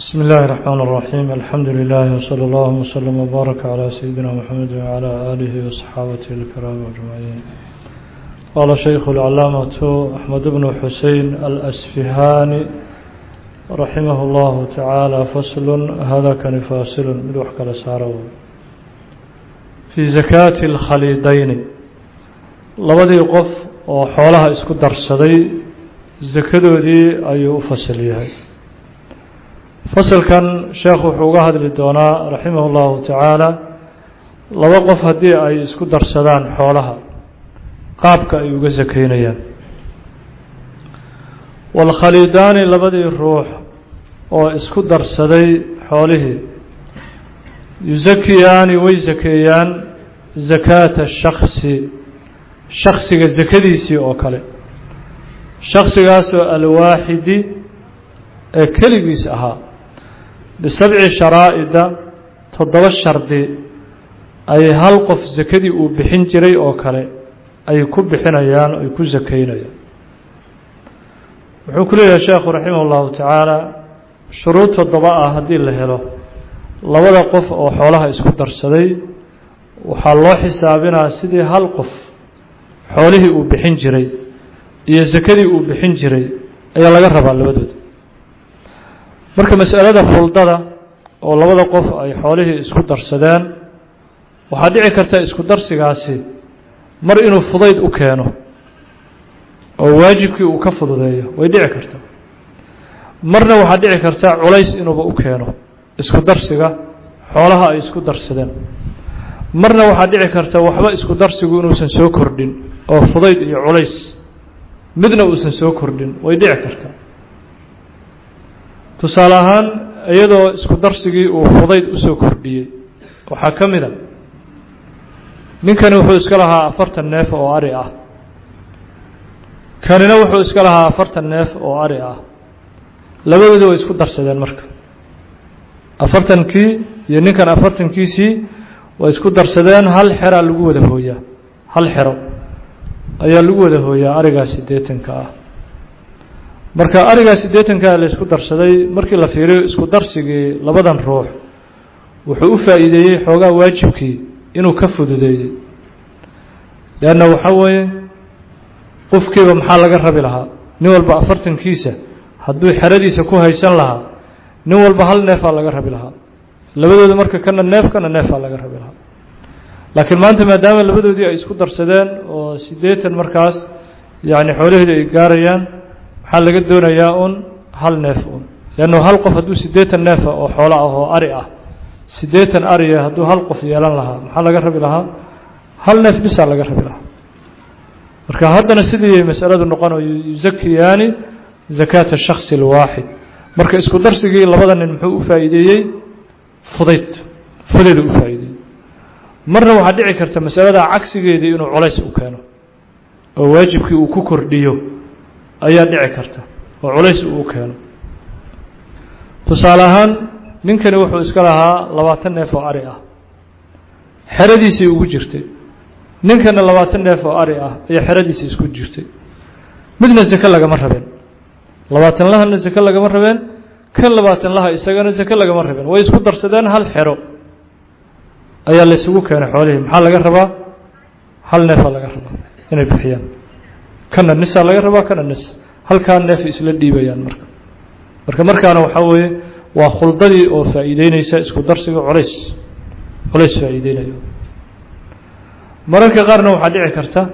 بسم الله الرحمن الرحيم الحمد لله وصلى الله وسلم وبارك على سيدنا محمد وعلى آله وصحابته الكرام أجمعين قال شيخ العلامة أحمد بن حسين الأسفهاني رحمه الله تعالى فصل هذا كان فاصل من وحك لساره في زكاة الخليدين لبدي قف وحولها اسكو درسدي زكدودي أيو فصل يهي fasalkan sheekhu wuxuu uga hadli doonaa raximah اllahu tacaala laba qof haddii ay isku darsadaan xoolaha qaabka ay uga sakeynayaan walkhaliidaani labadii ruux oo isku darsaday xoolihii yusakiyaani way sakeeyaan sakaata shaksi shaksiga sakadiisii oo kale shaksigaasoo alwaaxidi ee keligiis ahaa bisabci sharaa'ida toddoba shardi ay hal qof sakadii uu bixin jiray oo kale ay ku bixinayaan ay ku sakeynayaan wuxuu ku leeyahay sheekhu raximah llahu tacaala shuruud toddoba ah haddii la helo labada qof oo xoolaha isku darsaday waxaa loo xisaabinaa sidii hal qof xoolihii uu bixin jiray iyo sakadii uu bixin jiray ayaa laga rabaa labadooda marka masalada fuldada oo labada qof ay xoolihii isku darsadeen waxaa dhici karta isku darsigaasi mar inuu fudayd u keeno oo waajibkii uu ka fududeeyo way dhici karta marna waxaa dhici karta culays inuuba u keeno isku darsiga xoolaha ay isku darsadeen marna waxaa dhici karta waxba isku darsigu inuusan soo kordhin oo fudayd iyo culays midna uusan soo kordhin way dhici karta tusaale ahaan iyadoo isku darsigii uu fudayd usoo kordhiyey waxaa ka mid a ninkani wuxuu iska lahaa afartan neef oo ari ah kanina wuxuu iska lahaa afartan neef oo ari ah labadooda way isku darsadeen marka afartankii iyo ninkan afartankiisii way isku darsadeen hal xeraa lagu wada hooyaa hal xero ayaa lagu wada hooyaa arigaa siddeetanka ah marka arigaa siddeetankaa la isku darsaday markii la fiiriyo isku darsigii labadan ruux wuxuu u faa'iideeyey xoogaa waajibkii inuu ka fududeeyey leanna waxaa weeye qofkiiba maxaa laga rabi lahaa nin walba afartankiisa hadduu xeradiisa ku haysan lahaa nin walba hal neefaa laga rabi lahaa labadooda marka kana neef kana neefaa laga rabi lahaa laakiin maanta maadaama labadoodii ay isku darsadeen oo siddeetan markaas yacni xoolaheedii ay gaarayaan waxaa laga doonayaa un hal neef un leannu hal qof hadduu siddeetan neefa oo xoolo ah oo ari ah siddeetan ariya hadduu hal qof yeelan lahaa maxaa laga rabi lahaa hal neef bisaa laga rabi lahaa marka haddana sidii masaladu noqonayo yusakiyaani zakaata shaksi alwaaxid marka isku darsigii labada nin muxuu u faa'iideeyey fudayd fudayd u faa'iideeyey marna waxaa dhici karta masalada cagsigeedii inuu colays u keeno oo waajibkii uu ku kordhiyo ayaa dhici karta oo culays uu keeno tusaale ahaan ninkani wuxuu iska lahaa labaatan neef oo ari ah xeradiisii ugu jirtay ninkana labaatan neef oo ari ah ayaa xeradiisii isku jirtay midna sake lagama rabeen labaatan lahana sake lagama rabeen kan labaatan laha isagana sake lagama rabeen way isku darsadeen hal xero ayaa la isugu keenay xoolihii maxaa laga rabaa hal neefaa laga rabaa inay bixiyaan kana nisaa laga rabaa kana nis halkaa neef isla dhiibayaan marka marka markaana waxaa weeye waa khuldadii oo faa'iideyneysa isku darsiga culays culays faa'iideynayo mararka qaarna waxaa dhici karta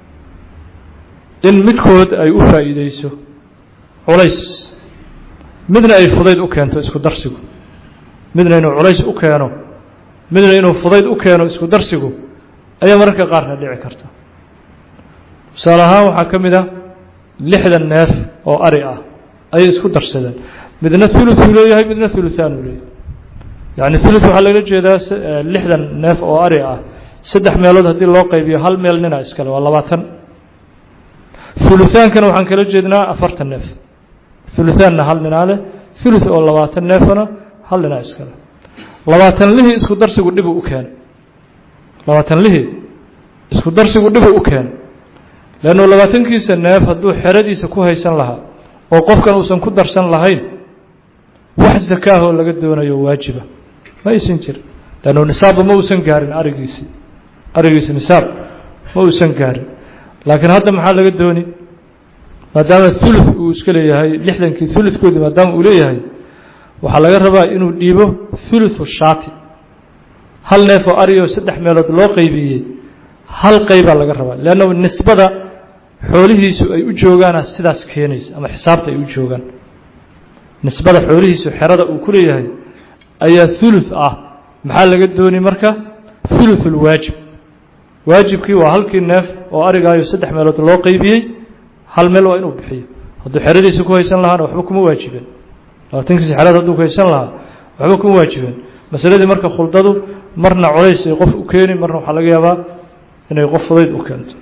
in midkood ay u faa'iideyso culays midna ay fudayd u keento isku darsigu midna inuu culays u keeno midna inuu fudayd u keeno isku darsigu ayaa mararka qaarna dhici karta tusaale ahaan waxaa ka mid ah lixdan neef oo ari ah ayay isku darsadeen midna thuluth uu leeyahay midna thuluthaan uu leeyahay yacni thuluth waxaa lagala jeedaa lixdan neef oo ari ah saddex meelood haddii loo qaybiyo hal meel nina iskale waa labaatan thuluthaankana waxaan kala jeednaa afartan neef thuluthaanna hal ninaa leh thuluth oo labaatan neefana hal ninaa iskale labaatan lihii isku darsigu dhibu u keenay labaatan lihii isku darsigu dhibu u keenay leannu labaatankiisa neef hadduu xeradiisa ku haysan lahaa oo qofkan uusan ku darsan lahayn wax zakaahoo laga doonayo waajiba ma aysan jirin leannu nisaabba ma uusan gaarin arigiisii arigiisi nisaab ma uusan gaarin laakiin hadda maxaa laga dooni maadaama thuluth uu iska leeyahay lixdankii thuluthkoodii maadaama uu leeyahay waxaa laga rabaa inuu dhiibo thuluthu shaati hal neef oo ari oo saddex meelood loo qeybiyey hal qeybaa laga rabaa leanna nisbada xoolihiisu ay u joogaana sidaas keenaysa ama xisaabta ay u joogaan nisbada xoolihiisu xerada uu ku leeyahay ayaa thuluth ah maxaa laga dooni marka thuluth ulwaajib waajibkii waa halkii neef oo arigaayo saddex meelood loo qeybiyey hal meel waa inuu bixiyo hadduu xeradiisa ku haysan lahaana waxba kuma waajibeen labaatankiisi xerada hadduu ku haysan lahaa waxba kuma waajibeen masaladii marka khuldadu marna colays ay qof u keeni marna waxaa laga yaabaa inay qof fudayd u keento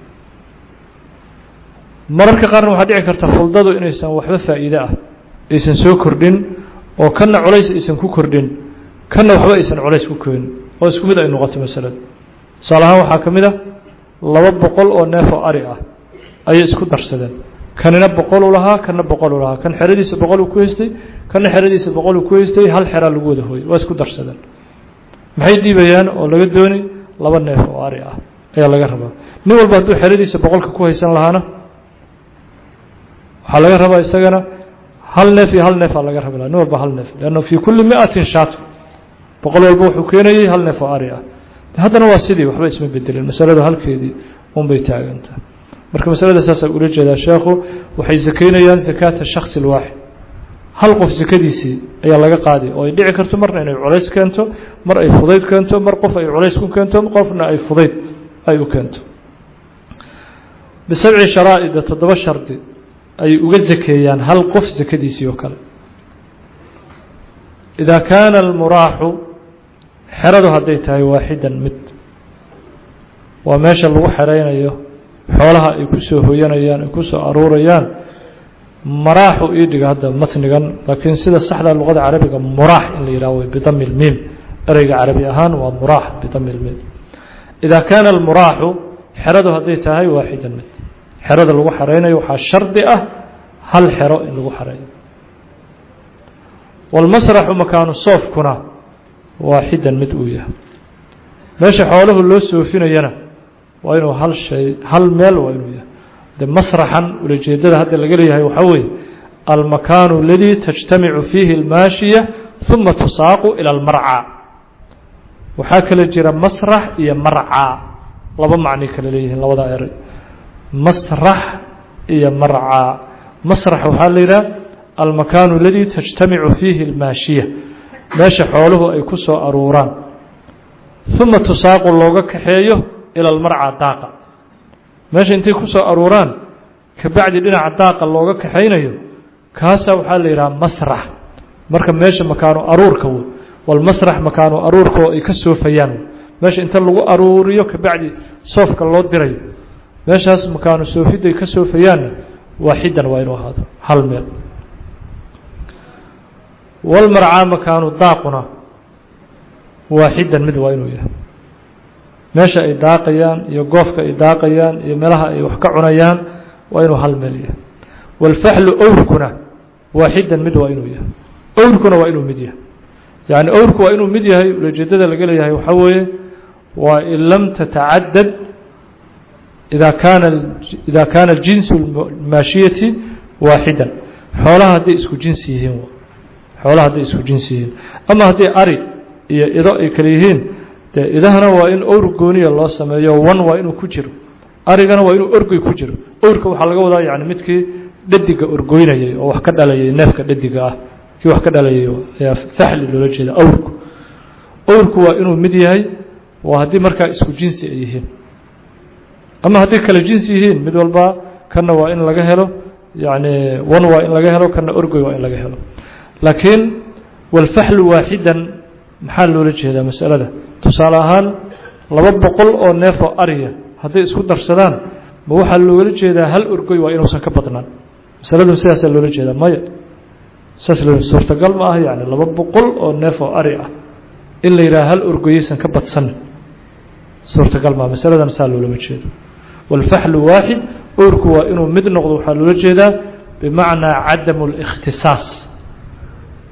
mararka qaarna waxaa dhici karta khuldadu inaysan waxba faa'iide ah aysan soo kordhin oo kanna colays aysan ku kordhin kanna waxba aysan colays ku keenin oo isku mid ay noqoto masalada tusaale ahaan waxaa ka mid a laba boqol oo neef oo ari ah ayay isku darsadeen kanina boqol u lahaa kanna boqol u lahaa kan xeradiisa boqol uu ku haystay kanna xeradiisa boqol uu ku haystay hal xeraa lagu wada hooyay waa isku darsadeen maxay dhiibayaan oo laga dooni laba neef oo ari ah ayaa laga rabaa nin walba hadduu xeradiisa boqolka ku haysan lahaana waxaa laga rabaa isagana hal neef iyo hal neefaa laga rabi laha nin walba hal neef leanna fii kulli miatin shaatu boqol walba wuxuu keenayey hal neef oo ari ah haddana waa sidii waxba isma bedelin masaladu halkeedii unbay taagantaa marka masalada saasaa ula jeedaa sheekhu waxay sakaynayaan sakaata shaksi lwaaxid hal qof sakadiisii ayaa laga qaaday oo ay dhici karto marna inay culays keento mar ay fudayd keento mar qof ay culays ku keento qofna ay fudayd ay u keento bisabci sharaa'ida toddoba shardi ay uga sakeeyaan hal qof sakadiisii oo kale idaa kaana almuraaxu xeradu hadday tahay waaxidan mid waa meesha lagu xeraynayo xoolaha ay ku soo hoyanayaan ay ku soo aruurayaan maraaxu ii dhiga hadda matnigan laakiin sida saxda luqada carabiga muraax in la yidhaho bidami lmiim ereyga carabi ahaan waa muraax bidami lmiim idaa kaana almuraaxu xeradu hadday tahay waaxidan mid xerada lagu xeraynayo waxaa shardi ah hal xero in lagu xereeyo walmasraxu makaanu soofkuna waaxidan mid uu yahay meesha xooluhu loo soofinayana waa inuu hal shay hal meel waa inuu yahay de masraxan ulajeedada hadda laga leeyahay waxaa weeye almakaanu aladii tajtamicu fiihi اlmaashiya ثuma tusaaqu ilى اlmarcى waxaa kala jira masrax iyo marcى laba macnay kala leeyihiin labada eray masrax iyo marcى masrax waxaa la yidhaha almakaanu aladii tajtamicu fiihi اlmaashiya meesha xooluhu ay ku soo aruuraan ثuma tusaaqu looga kaxeeyo ilى اlmarcى daaqa meesha intay ku soo aruuraan kabacdi dhinaca daaqa looga kaxaynayo kaasaa waxaa la yidhaha masrax marka meesha makaanu aruurka w walmasrax makaanu aruurka oo ay ka soofayaan meesha inta lagu aruuriyo kabacdi soofka loo dirayo meeshaas makaanu soofidda ay ka soofayaanna waaxidan waa inuu ahaado hal meel walmarcaa makaanu daaquna waaxidan mid waa inuu yahay meesha ay daaqayaan iyo goofka ay daaqayaan iyo meelaha ay wax ka cunayaan waa inuu hal meel yahay walfaxlu owrkuna waaxidan mid waa inuu yahay owrkuna waa inuu mid yahay yacni owrku waa inuu mid yahay ulajeedada laga leeyahay waxaa weeye waa in lam tatacadad ida kaana ida kaana jinsu maashiyati waaxidan xoolaha hadday isku jinsi yihiin xoolaha hadday isku jinsi yihiin ama hadday ari iyo ido ay kale yihiin dee idahana waa in owr gooniya loo sameeyo wan waa inuu ku jiro arigana waa inuu orgoy ku jiro owrka waxaa laga wadaa yani midkii dhadiga orgoynayay oo wax ka dhalayay neefka dhadiga ah kii wax ka dhalayay ayaa faxli loola jeeda owrku owrku waa inuu mid yahay waa haddii markaa isku jinsi ay yihiin ama hadday kale jinsi yihiin mid walba kana waa in laga helo yani wan waa in laga helo kana orgoy waa in laga helo laakiin walfaxlu waaxidan maxaa loola jeedaa masalada tusaale ahaan laba boqol oo neef oo ariya hadday isku darsadaan ma waxaa loola jeedaa hal orgoy waa inuusan ka badnaan masaladu sidaasaa loola jeedaa maya saas loo suurtagal ma ah yani laba boqol oo neef oo ari ah in la yidhaha hal orgoyaysan ka badsanin suurtagal maa masaladan saa loolama jeedo walfaxlu waaxid owrku waa inuu mid noqdo waxaa loola jeedaa bimacnaa cadamu اlikhtisaas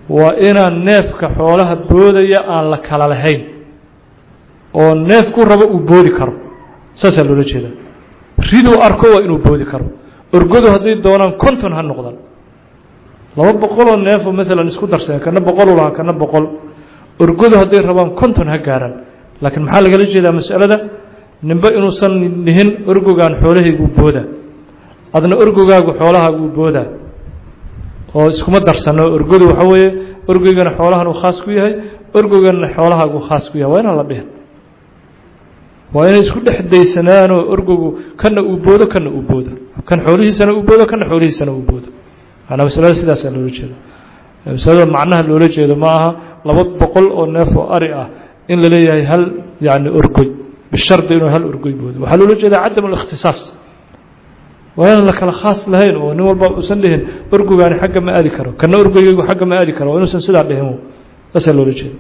waa inaan neefka xoolaha boodaya aan la kala lahayn oo neefku rabo uu boodi karo saasaa loola jeedaa riduu arko waa inuu boodi karo orgodu hadday doonaan konton ha noqdan laba boqoloo neefoo maalan isku darsadeen kana boqol u lahaa kana boqol orgodu hadday rabaan konton ha gaaraan laakiin maxaa lagala jeedaa masalada ninba inuusan nihin orgogaan xoolahayguu booda adna orgogaagu xoolahaaguu booda oo iskuma darsano orgodu waxa weeye orgoygana xoolahan uu khaas ku yahay orgoganna xoolahaaguu khaas ku yahay waa inaan la dhihin waa inay isku dhex daysanaanoo orgogu kana uu boodo kana uu boodo kan xoolihiisana uu boodo kana xoolihiisana uu boodo maanaa masalada sidaasaa loola jeedo masalada macnaha loola jeedo ma aha laba boqol oo neef oo ari ah in la leeyahay hal yacni orgoy bishardi inuu hal orgoy boodo waxaa loola jeedaa cadam alikhtisaas waa inaan la kala khaas lahayn oo nin walba uusan dhihin orgogaani xagga ma aadi karo kana orgoygaygu xagga ma aadi karo waa inuusan sidaa dhihin saasaa loola jeeda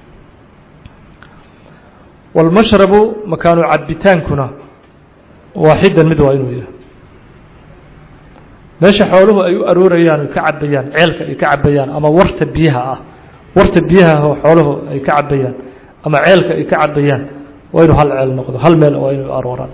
walmashrabu makaanu cabitaankuna waaxidan mid waa inuu yahay meesha xooluhu ay u aroorayaan ay ka cabayaan ceelka ay ka cabayaan ama warta biyaha ah warta biyaha oo xooluhu ay ka cabayaan ama ceelka ay ka cabayaan waa inuu hal ceel noqdo hal meel waa inuu arooraan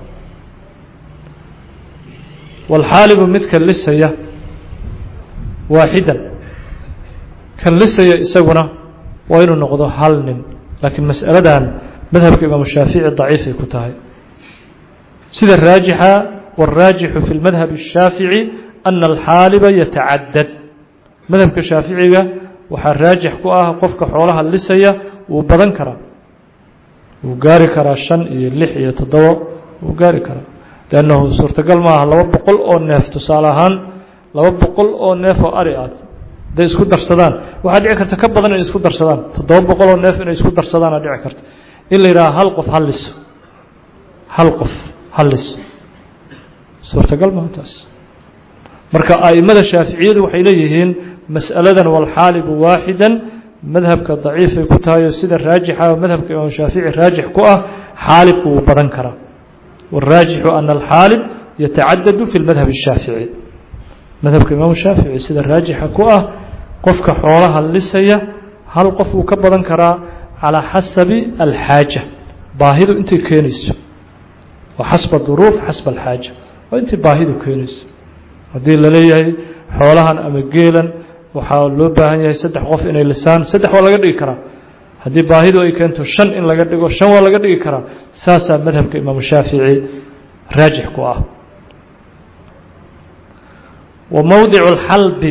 walxaalibu midka lisaya waaxidan kan lisaya isaguna waa inuu noqdo hal nin laakiin mas'aladan madhabka imaamu shaafici daciifay ku tahay sida raajixa wاraajixu fi اlmadhab الshaafici ana alxaaliba yatacadad madhabka shaaficiga waxaa raajix ku ah qofka xoolaha lisaya wuu badan karaa wuu gaari karaa shan iyo lix iyo toddobo wuu gaari karaa lannahu suurtagal maaha laba boqol oo neef tusaale ahaan laba boqol oo neef oo ari aad hadday isku darsadaan waxaa dhici karta ka badan inay isku darsadaan toddoba boqol oo neef inay isku darsadaana dhici karta in la yidhaha hal qof halliso hal qof halliso suurtagal maaha taas marka a'immada shaaficiyadu waxay leeyihiin mas'aladan walxaalibu waaxidan madhabka daciifay ku tahay oo sida raajixa madhabka imaam shaafici raajix ku ah xaalibku wuu badan karaa wاraajixu ana alxaalib yatacadadu fi lmadhab الshaafici madhabka imaam shaafici sida raajixa ku ah qofka xoolaha lisaya hal qof wuu ka badan karaa calىa xasabi alxaaja baahidu intay keenayso wa xasba duruuf xasba alxaaja waa intay baahidu keenayso haddii la leeyahay xoolahan ama geelan waxaa loo baahan yahay saddex qof inay lisaan saddex waa laga dhigi karaa haddii baahidu ay keento shan in laga dhigo shan waa laga dhigi karaa saasaa madhabka imaamu shaafici raajix ku ah wa mowdicu اlxalbi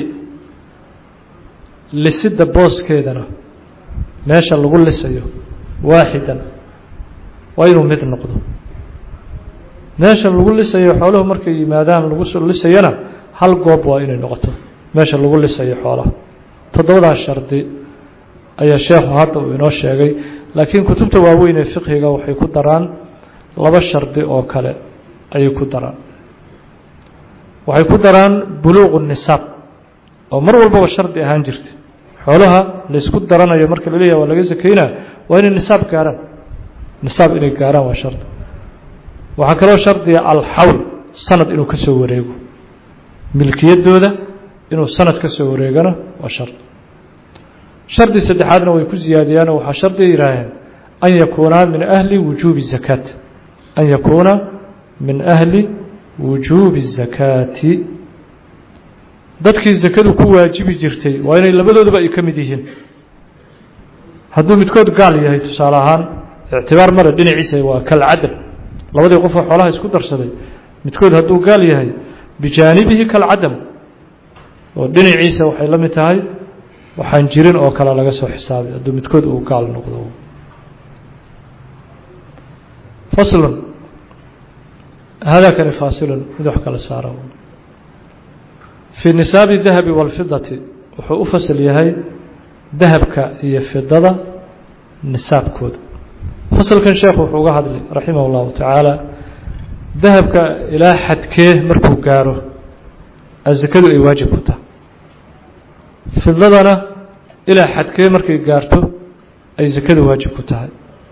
lisida booskeedana meesha lagu lisayo waaxidan waa inuu mid noqdo meesha lagu lisayo xooluhu markay yimaadaan lagu lisayana hal goob waa inay noqoto meesha lagu lisayo xoolaha toddobadaas shardi ayaa sheekhu hadda uu inoo sheegay laakiin kutubta waaweyn ee fiqhiga waxay ku daraan laba shardi oo kale ayay ku daraan waxay ku daraan buluuqu nisaab oo mar walbaba shardi ahaan jirta xoolaha laysku daranayo marka la leeyahay waa laga sakeynaa waa inay nisaab gaaraan nisaab inay gaaraan waa shardi waxaa kaloo shardiga alxawl sanad inuu ka soo wareego milkiyaddooda inuu sanad ka soo wareegana waa shardi shardi saddexaadna way ku ziyaadiyaan oo waxaa shardiga yidhaaheen an yakuunaa min ahli wujuubi zakaat an yakuuna min ahli wujuubi zakaati dadkii zakadu ku waajibi jirtay waa inay labadooduba ay ka mid yihiin hadduu midkood gaal yahay tusaale ahaan ictibaar male dhinaciisa waa kalcadam labadii qofoo xoolaha isku darsaday midkood hadduu gaal yahay bijaanibihi kalcadam oo dhinaciisa waxay la mid tahay waxaan jirin oo kale laga soo xisaabay hadduu midkood uu gaal noqdo faslun haadaakani faasilun mid wax kala saara fii nisaabi dahabi wاlfidati wuxuu u fasal yahay dahabka iyo fidada nisaabkooda fasalkan sheekhu wuxuu uga hadlay raximah اllahu tacaala dahabka ilaa xadkee markuu gaaro azakadu ay waajib ku tahay fidladana ilaa xadkee markay gaarto ay zakadu waajib ku tahay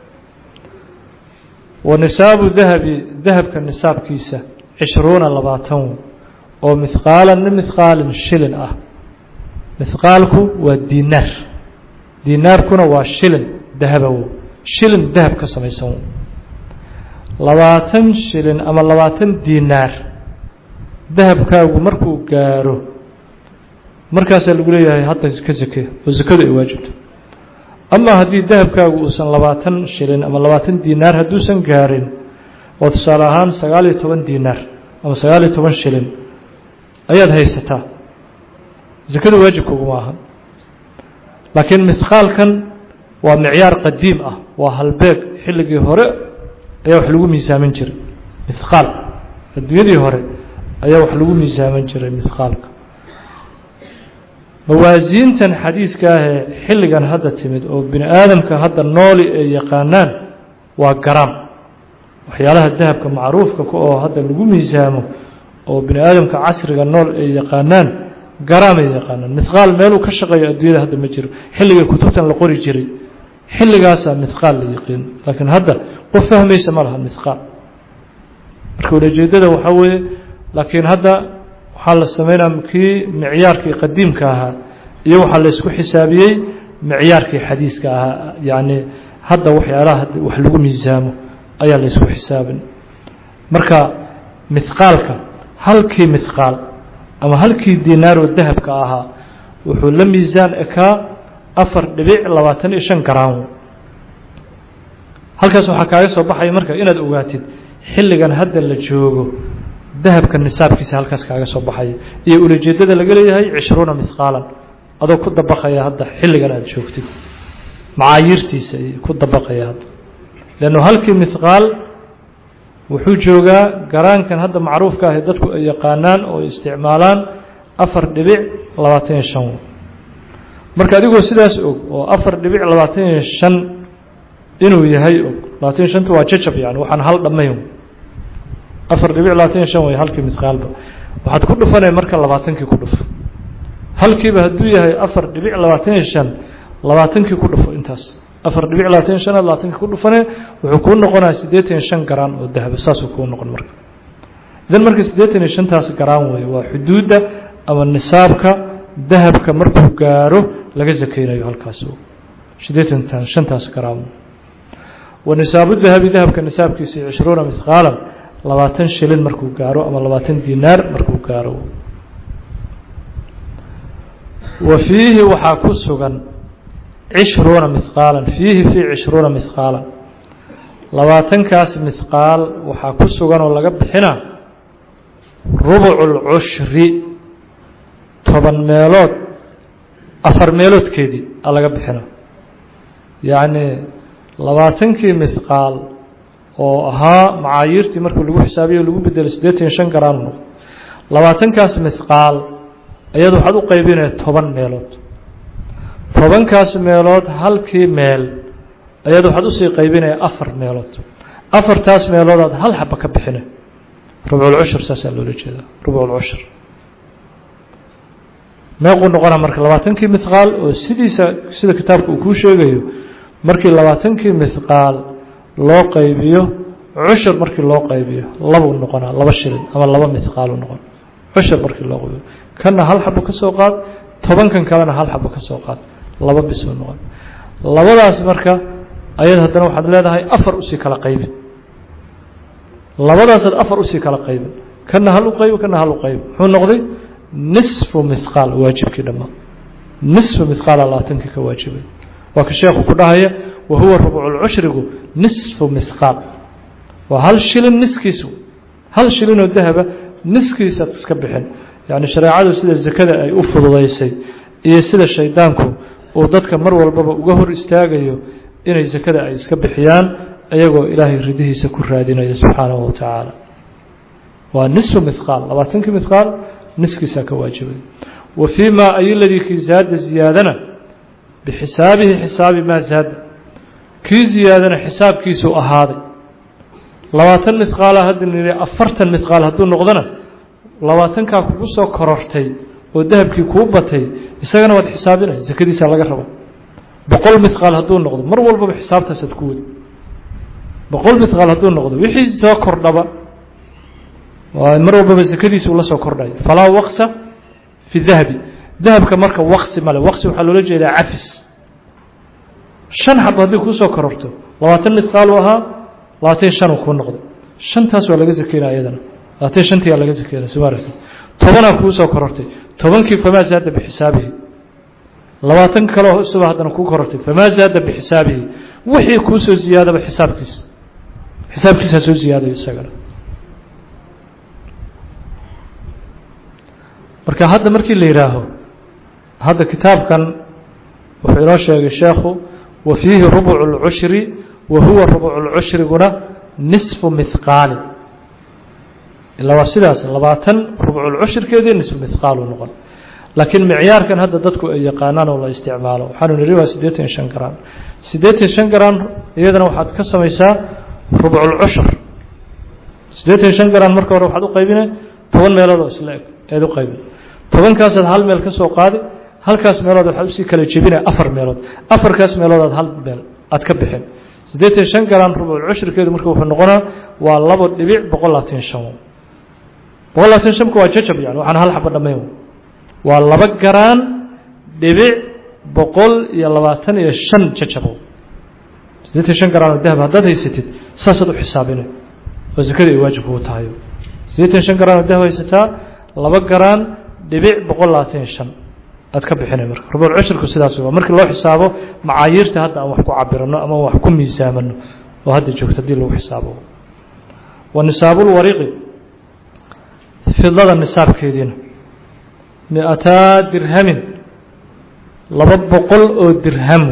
wa nisaabu dahabi dahabka nisaabkiisa cishruuna labaatan oo mihqaalan min mihqaalin shilin ah mithqaalku waa dinaar dinaarkuna waa shilin dahabow shilin dahab ka samaysan labaatan shilin ama labaatan dinaar dahabkaagu markuu gaaro markaasaa lagu leeyahay hadda ka sake oo sakadu ay waajibto ama haddii dahabkaagu uusan labaatan shilin ama labaatan dinaar hadduusan gaarin oo tusaale ahaan sagaal iyo toban dinaar ama sagaal iyo toban shilin ayaad haysataa sakadu waajibka uguma ahan laakiin mithqaalkan waa micyaar qadiim ah waa halbeeg xilligii hore ayaa wax lagu miisaamin jiray mithqaal adduunyadii hore ayaa wax lagu miisaamin jiray mithqaalka mawaasiintan xadiiska ahee xilligan hadda timid oo bini aadamka hadda nooli ay yaqaanaan waa garaam waxyaalaha dahabka macruufka ka oo hadda lagu miisaamo oo bini aadamka casriga nool ay yaqaanaan garaamay yaqaanaan mithqaal meeluu ka shaqeeyo adduunyada hadda ma jiro xilligii kutubtan la qori jiray xilligaasaa mithqaal la yiqiin laakiin hadda qof fahmaysa ma laha mithqaal marka ulajeedada waxaa weeye laakiin hadda waxaa la sameynaa kii micyaarkii qadiimka ahaa iyo waxaa la isku xisaabiyey micyaarkii xadiiska ahaa yacni hadda waxyaalaha wax lagu miisaamo ayaa la isku xisaabin marka mithqaalka halkii mithqaal ama halkii dinaaroo dahabka ahaa wuxuu la miisaan ekaa afar dhibic labaatan iyo shan garaam halkaas waxaa kaaga soo baxaya marka inaad ogaatid xilligan hadda la joogo dahabka nisaabkiisa halkaas kaaga soo baxaya iyo ulajeedada laga leeyahay cishruuna mithqaalan adoo ku dabaqaya hadda xilligan aada joogtid macaayiirtiisa ku dabaqaya hadda leannu halkii mithqaal wuxuu joogaa garaankan hadda macruufka ah ee dadku ay yaqaanaan oo ay isticmaalaan afar dhibic labaatan iyo shan marka adigoo sidaas og oo afar dhibic labaatan iyo shan inuu yahay og labaatan iyo shanta waa jajab yani waxaan hal dhammayn afar dhibic labaatan iyo shan way halkii mithqaalba waxaad ku dhufanaya marka labaatankii ku dhufo halkiiba hadduu yahay afar dhibic labaatan iyo shan labaatankii ku dhufo intaas afar dhibic labaatan iyo shanaad labaatankii ku dhufane wuxuu kuu noqonaya siddeetan iyo shan garaan oo dahaba saasuu kuu noqon marka idan marka siddeetan iyo shantaas garaan weeye waa xuduudda ama nisaabka dahabka markuu gaaro laga sakeynayo halkaas siddeetantan shantaas garaan wa nisaabu dahabi dahabka nisaabkiisa cishruuna mithqaalan labaatan shilin markuu gaaro ama labaatan dinaar markuu gaaro wa fiihi waxaa ku sugan cishruuna mithqaalan fiihi fii cishruuna mithqaalan labaatankaas mithqaal waxaa ku sugan oo laga bixinaa rubucu lcushri toban meelood afar meeloodkeedii a laga bixina yacni labaatankii mithqaal oo ahaa macaayiirtii markii lagu xisaabiyo lagu bedelay siddeetan iyo shan garaan noqdo labaatankaas mithqaal ayada waxaad u qaybinaya toban meelood tobankaas meelood halkii meel ayada waxaad usii qaybinaya afar meelood afartaas meeloodaad hal xaba ka bixina rubculcushur saasaa loola jeedaa rubculcushur meequu noqona marka labaatankii mithqaal oo sidiisa sida kitaabka uu kuu sheegayo markii labaatankii mithqaal loo qaybiyo cushur markii loo qaybiyo labuu noqonaa laba shilin ama laba mithqaalu noqon cushur markii loo qaybiyo kanna hal xabo ka soo qaad tobankan kalena hal xabo ka soo qaad laba bisuu noqon labadaas marka ayad haddana waxaad leedahay afar usii kala qaybin labadaasaad afar usii kala qaybin kana hal u qaybo kana hal u qaybo muxuu noqday nisfu mithqaal waajibkii dhammaa nisfu mithqaala labaatankii ka waajibay waa ka sheekhu ku dhahaya wa huwa rubculcushrigu nisfu mithqaal waa hal shilin niskiisu hal shilinoo dahaba niskiisaad iska bixin yacni shareecadu sida sakada ay u fududaysay iyo sida shaydaanku uu dadka mar walbaba uga hor istaagayo inay sakada ay iska bixiyaan iyagoo ilaahay ridihiisa ku raadinaya subxaanahu wa tacaala waa nisfu mithqaal labaatankii mithqaal niskiisaa ka waajibay wa fii maa ayoladii kii zaada ziyaadana bixisaabihi xisaabi maa zaada kii ziyaadana xisaabkiisuu ahaaday labaatan mithqaala hadda niri afartan mithqaal hadduu noqdona labaatankaa kugu soo korortay oo dahabkii kuu batay isagana waad xisaabinay sakadiisaa laga raba boqol mithqaal hadduu noqdo mar walbaba xisaabtaasaad ku wadi boqol mithqaal hadduu noqdo wixii soo kordhaba mar walbaba sakadiisa ula soo kordhaya falaa waqsa fi dahabi dahabka marka waqsi male waqsi waxaa loola jeedaa cafis shan xabo haddii kuusoo kororto labaatan midqaalu ahaa labaatan shanuu kuu noqday shantaas waa laga sakeynaya iyadana labaatan shantiyaa laga sakeynaya soo maaragta tobanaa kuusoo korortay tobankii famaa zaada bixisaabihi labaatan kaleo isuba haddana kuu korortay famaa zaada bixisaabihi wixii kuusoo ziyaadaba xisaabkiisa xisaabkiisaa soo ziyaadayo isagana marka hadda markii la yidhaaho hadda kitaabkan wuxuu inoo sheegay sheekhu wa fiihi rubucu اlcushri wa huwa rubucu lcushriguna nisfu mihqaali ilaa waa sidaas labaatan rubculcushirkeedii nisfu mihqaalu noqon laakiin micyaarkan hadda dadku ay yaqaanaan oo la isticmaalo waxaanu niri waa siddeetan iyo shan garaan siddeetan shan garaan iyadana waxaad ka samaysaa rubculcushur siddeetan iyo shan garaan marka hore waxaad u qaybinay toban meelood oo isla eg eed u qaybin tobankaasaad hal meel ka soo qaadi halkaas meelood waxaad usii kala jebinaya afar meelood afarkaas meelood aad hal meel aad ka bixin siddeetan shan garaan rubculcushirkeedu marka wuxuu noqonaa waa labo dhibic boqol labaatan shan boqol labaatan shanku waa jajab yani waxaan hal xaba dhammayn waa laba garaan dhibic boqol iyo labaatan iyo shan jajabow siddeetan shan garaan oo dahab haddaad haysatid saasaad u xisaabinay oo zakada ay waajib kugu tahayo siddeetan shan garaan oo dahab haysataa laba garaan dhibic boqol labaatan iyo shan aad ka bixinay marka rubulcushirku sidaas waa markii loo xisaabo macaayiirta hadda aan wax ku cabirano ama wax ku miisaamano oo hadda joogto haddii lagu xisaabo wa nisaabulwariqi fidlada nisaabkeediina mi-ataa dirhamin laba boqol oo dirham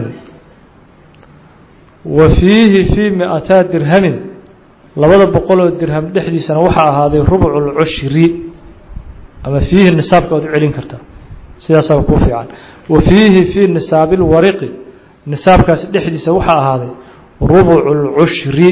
wa fiihi fii mi-ataa dirhamin labada boqol oo dirham dhexdiisana waxaa ahaaday rubcu lcushri ama fiihi nisaabka waad u celin kartaa sidaasaa kuu fiican wa fiihi fii nisaabi lwariqi nisaabkaasi dhexdiisa waxaa ahaaday rubucu lcushri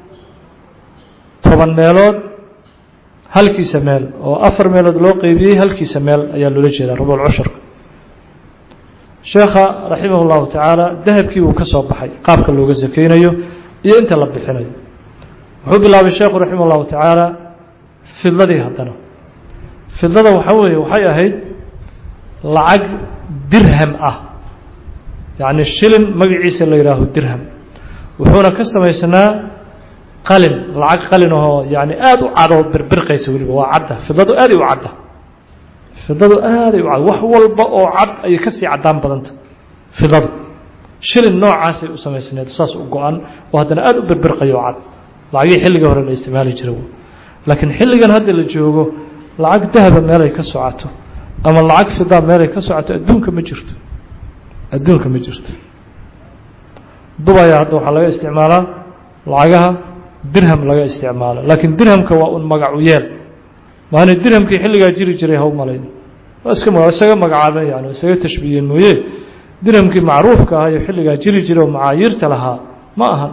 toban meelood halkiisa meel oo afar meelood loo qeybiyey halkiisa meel ayaa loola jeedaa rubulcushurka sheekha raximah اllahu tacaala dahabkii uu ka soo baxay qaabka looga sakeynayo iyo inta la bixinayo wuxuu bilaabay sheekhu raximah اllahu tacaala fidladii haddana fidlada waxaa weeye waxay ahayd lacag dirham ah yacni shilin magaciisa la yihaaho dirham wuxuuna ka samaysanaa qalin lacag qalin ahoo yani aada u cadoo birbirqaysa weliba waa cadda fidadu aaday u cadda fidadu aaday u cad wax walba oo cad ayay kasii caddaan badanta fidadu shilin noocaasay u samaysneed saas u go-an oo haddana aada u birbirqayo cad lacagihii xilliga hore la isticmaali jiray laakiin xilligan hadda la joogo lacag dahaba meelay ka socoto ama lacag fidaa meelay ka socoto adduunka ma jirto adduunka ma jirto dubaya hadda waxaa laga isticmaalaa lacagaha dirham laga isticmaalo laakiin dirhamka waa un magacu yeel maana dirhamkii xilligaa jiri jiray haw malayn waa iska ma isaga magacaabeen yani isaga tashbiyeen mooye dirhamkii macruufka ahaa iyo xilligaa jiri jiray oo macaayiirta lahaa ma aha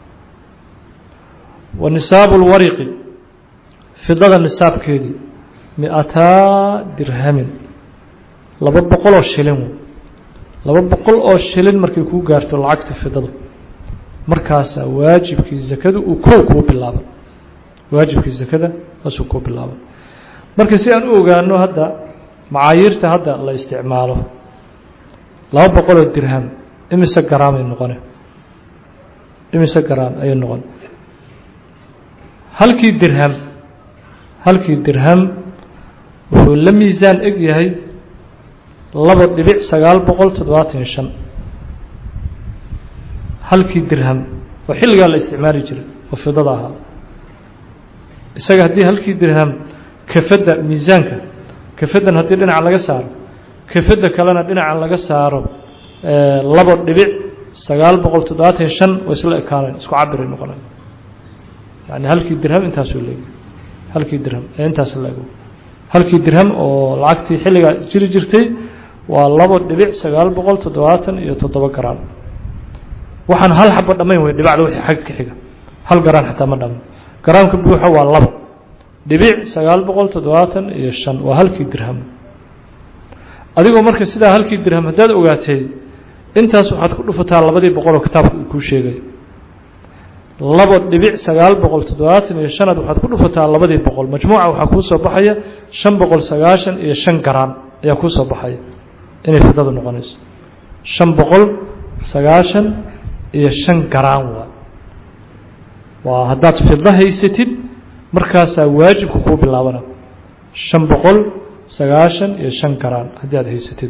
wa nisaabu lwariqi fidada nisaabkeedii mi-ataa dirhamin laba boqol oo shilin laba boqol oo shilin markay kuu gaarto lacagta fidadu markaasaa waajibkii zakadu uu kow kuu bilaaban waajibkii zakada saasuu kuu bilaaban marka si aan u ogaano hadda macaayiirta hadda la isticmaalo laba boqol oo dirham imise garaamay noqone imise garaam ayay noqon halkii dirham halkii dirham wuxuu la miisaan eg yahay laba dhibic sagaal boqol toddobaatan iyo shan halkii dirham oo xilligaa la isticmaali jiray oo fidada ahaa isaga haddii halkii dirham kafadda miisaanka kafaddan haddii dhinaca laga saaro kafadda kalena dhinaca laga saaro labo dhibic sagaal boqol toddobaatan iyo shan oo isla ekaanayn isku cabiray noqonayn yani halkii dirham intaasuu leeg halkii dirham ee intaas leego halkii dirham oo lacagtii xilligaa jiri jirtay waa labo dhibic sagaal boqol toddobaatan iyo toddoba garaan waxaan hal xabo dhammayn wey dhibacda wixii xagga ka xiga hal garaan xataa ma dhamo garaamka buuxa waa labo dhibic sagaal boqol toddobaatan iyo shan waa halkii dirham adigoo marka sidaa halkii dirham haddaad ogaatay intaas waxaad ku dhufataa labadii boqoloo kitaabka uu kuu sheegay labo dhibic sagaal boqol toddobaatan iyo shanaad waxaad ku dhufataa labadii boqol majmuuca waxaa kuu soo baxaya shan boqol sagaashan iyo shan garaan ayaa kuu soo baxaya inay fidadu noqonayso shan boqol sagaashan iyo shan garaan waa waa haddaad fido haysatid markaasaa waajibka kuu bilaabana shan boqol sagaashan iyo shan garaan haddii aad haysatid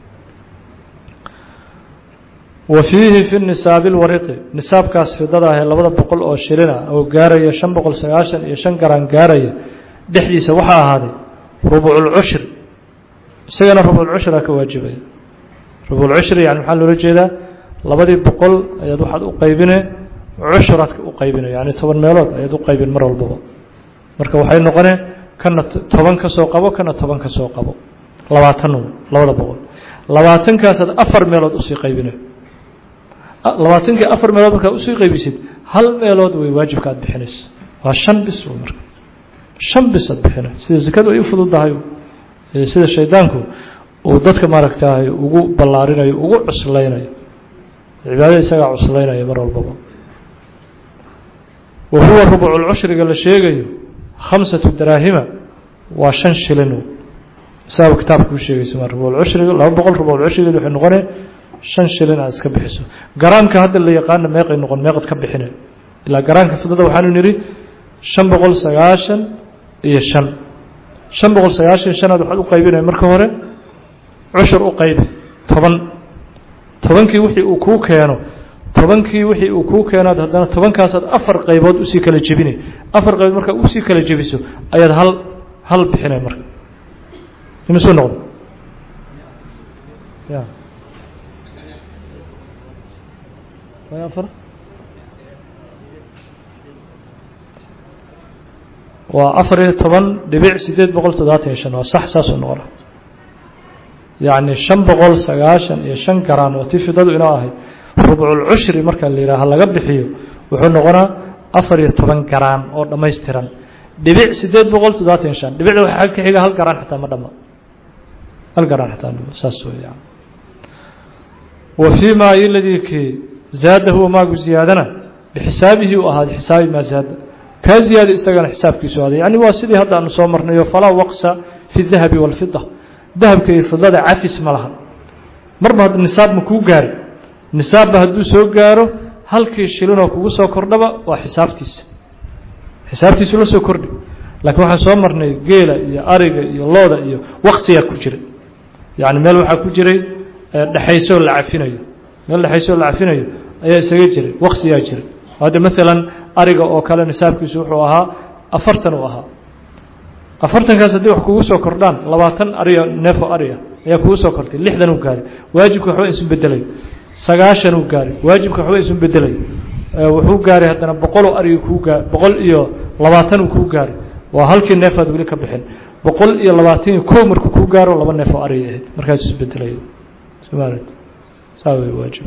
wa fiihi fi nisaabi lwariqi nisaabkaas fidada ahee labada boqol oo shilina oo gaaraya shan boqol sagaashan iyo shan garaan gaaraya dhexdiisa waxaa ahaaday rubuculcushri isagana rubuculcushraa ka waajibaya rubuculcushri yani maxaa loola jeedaa labadii boqol ayaad waxaad u qaybine cushuraad u qaybine yani toban meelood ayaad u qaybin mar walbaba marka waxay noqoneen kana toban ka soo qabo kana toban ka soo qabo labaatan labada boqol labaatankaasad afar meelood usii qaybine labaatankii afar meelood markaad usii qaybisid hal meelood way waajibka aad bixinaysa waa shan bis marka shan bis aad bixina sida zakadu ay u fududahay sida shaydaanku uu dadka maaragtahay ugu ballaarinayo ugu cuslaynayo cibaadada isagaa cuslaynaya mar walbaba wa huwa rubuculcushriga la sheegayo khamsatu daraahima waa shan shilin isaaba kitaabka u sheegaysa ma rubuculcushriga laba boqol rubuculcushrigeed waxay noqonee shan shilin aad iska bixiso garaamka hadda la yaqaana meeqay noqon meeqad ka bixine ilaa garaamka fidada waxaanu nidhi shan boqol sagaashan iyo shan shan boqol sagaashan iyo shanaad waxaad u qaybinaya marka hore cushur u qaybi toban tobankii wixii uu kuu keeno tobankii wixii uu kuu keenaad haddana tobankaasaad afar qaybood usii kala jebinay afar qaybood markaa usii kala jebiso ayaad hal hal bixinay marka imisuu noqdo ya afar waa afar iyo toban dhibic sideed boqol toddobaatan iyo shan waa sax saasuu noqona yacni shan boqol sagaashan iyo shan garaan oo tii fidadu inoo ahayd rubculcushri marka la yidhaaha laga bixiyo wuxuu noqonaa afar iyo toban garaan oo dhammaystiran dhibic sideed boqol toddobaatan iyo shan dhibicda waxaa ka xiga hal garaan xataa ma dhama hal garaan xataa ma dhama saas weeyaan wa fii maa iladii kii zaada huwa maagu ziyaadana bixisaabihi u ahaaday xisaabi maa zaada kaa ziyaada isagana xisaabkiisu ahaaday yani waa sidii hadda aanu soo marnayo falaa waqsa fi dahabi walfida dahabka iyo fidada cafis ma laha marba hadda nisaab ma kuu gaari nisaabba hadduu soo gaaro halkii shilinoo kugu soo kordhaba waa xisaabtiisa xisaabtiisu la soo kordhi laakiin waxaan soo marnay geela iyo ariga iyo looda iyo waqsiyaa ku jiray yani meel waxaa ku jiray dhexaysoo la cafinayo meel dhexaysoo la cafinayo ayaa isaga jiray waqsiyaa jiray hadda maalan ariga oo kale nisaabkiisu wuxuu ahaa afartan uu ahaa afartankaas haddii wax kugu soo kordhaan labaatan ariya neefo ariya ayaa kugu soo kortay lixdan uu gaari waajibka waxba isu bedelay sagaashan uu gaari waajibka waxba isu bedelay wuxuu gaaray haddana boqoloo arigi kuu gaa boqol iyo labaatan uu kuu gaari waa halkii neefaad weli ka bixin boqol iyo labaatan iyo kow markuu kuu gaaro laba neef oo ariya ahayd markaas isu bedelay saa wey waajib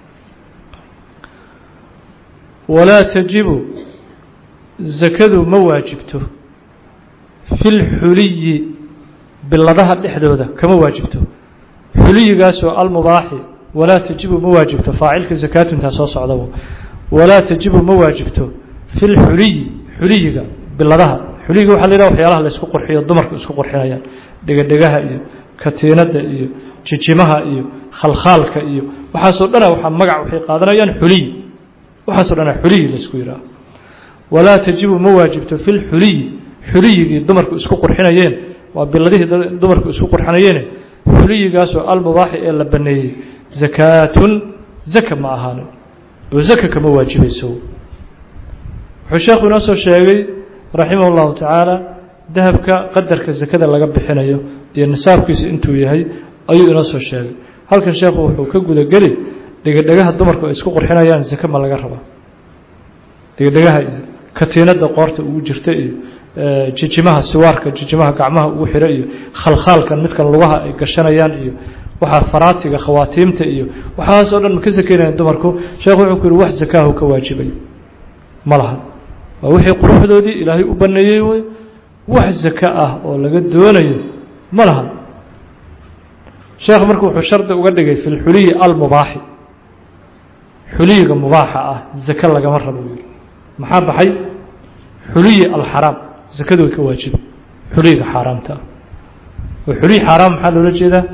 walaa tajibu zakadu ma waajibto fi lxuliyi biladaha dhexdooda kama waajibto xuliyigaasoo almubaaxi walaa tajibu ma waajibto faacilka zakaatu intaa soo socdaba walaa tajibu ma waajibto fi lxuliyi xuliyiga biladaha xuliyiga waxa la yidhaha waxyaalaha laysku qurxiyo dumarku isku qurxinayaan dhegadhegaha iyo katiinada iyo jijimaha iyo khalkhaalka iyo waxaasoo dhana waxaa magac waxay qaadanayaan xuliyi waxaasoo dhana xuliyi laysku yidhaaha walaa tajibu ma waajibto fi lxuliyi xuliyigii dumarku isku qurxinayeen waa biladihii dumarku isku qurxinayeene xuliyigaasoo almubaaxi ee la baneeyey zakaatun zaka ma ahaanin oo zaka kama waajibayso wuxuu sheekhu inoo soo sheegay raximah اllahu tacaala dahabka qadarka zakada laga bixinayo iyo nisaabkiisu intuu yahay ayuu inoo soo sheegay halkan sheekhu wuxuu ka gudageli dhegadhegaha dumarku ay isku qurxinayaan zake ma laga rabaa dhegadhegaha iyo katiinada qoorta ugu jirta iyo jijimaha siwaarka jijimaha gacmaha ugu xira iyo khalkhaalkan midkan lugaha ay gashanayaan iyo waxaa faraatiga khawaatiimta iyo waxaasoo dhan ma ka sakeynayaan dumarku sheekhu wuxuu ku yihi wax zakaahu ka waajibay ma laha waa wixii quruxdoodii ilaahay u baneeyey wey wax zaka ah oo laga doonayo ma laha sheekh marku wuxuu shardi uga dhigay fi lxuliyi almubaaxi xuliyiga mubaaxa ah zake lagama rabo yiri maxaa baxay xuliyi alxaraam zakadu way ka waajiba xuliyiga xaaraamta ah oo xuliyi xaaraam maxaa loola jeedaa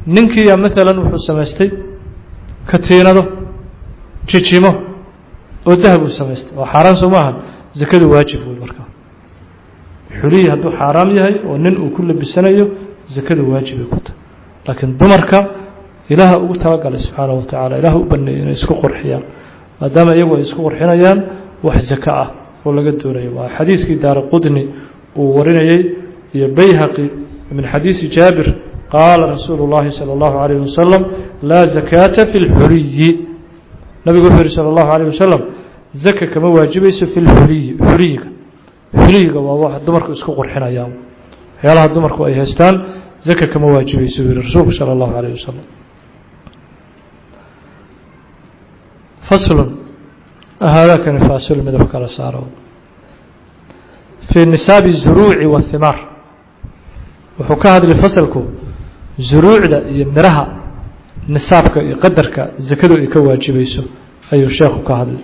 ninkiiya maalan wuxuu samaystay katiinado jijimo oo dahab uu samaystay oo xaaraan soo maaha zakadu waajib wey markaa xuliyi hadduu xaaraam yahay oo nin uu ku labisanayo zakadu waajibay ku tahay laakiin dumarka ilaaha ugu talagalay subxaanahu watacaala ilaah u baneeyay inay isku qurxiyaan maadaama iyagu ay isku qurxinayaan wax zaka ah oo laga doonayo waa xadiiskii daara qudni uu warinayey iyo bayhaqi min xadiisi jaabir qaala rasuulu اllahi salى اllahu عalayh wasalam laa zakaata fi اlxuliyi nabigu wuxuu yihi salى اllahu عalيه wasalam zaka kama waajibayso fi lxuliyi xuliyiga xuliyiga waa wax dumarku isku qurxinayaan waxyaalaha dumarku ay haystaan zaka kama waajibayso buu yihi rasuulku salى اllahu عalيه wasalam faslun haadakani faasil midab kala saaro fii nisaabi zuruuci wahimaar wuxuu ka hadlay fasalku zuruucda iyo miraha nisaabka iyo qadarka zakadu ay ka waajibayso ayuu sheekhu ka hadlay